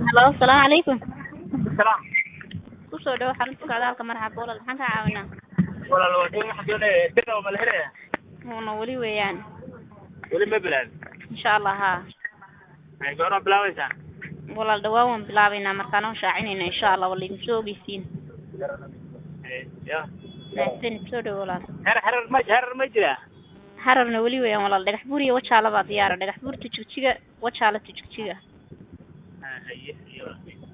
Hello, salaamu calaykum. Salaam. Ku soo dhawaad xarunta socdaalka marxaba walaal maxaan kaa caawinaa? Walaal waa doon waxaan doonaya bir oo mala helaya. Wuuna weli weeyaan. Weli ma bilaabin. Insha Allah haa. Ay goorma bilaabaysaa? Walaal dhawaan waan bilaabaynaa markaan oo shaacinayna insha Allah wala idin soo ogeysiin. Ee, ya. Mahadsanid soo dhawo walaal. Xerar xerar ma xerar ma jira. Hararna weli weeyaan walaal dhagax buur iyo wajaala baa diyaara dhagax buurta jigjiga wajaala jigjiga. Ah, haye, haye.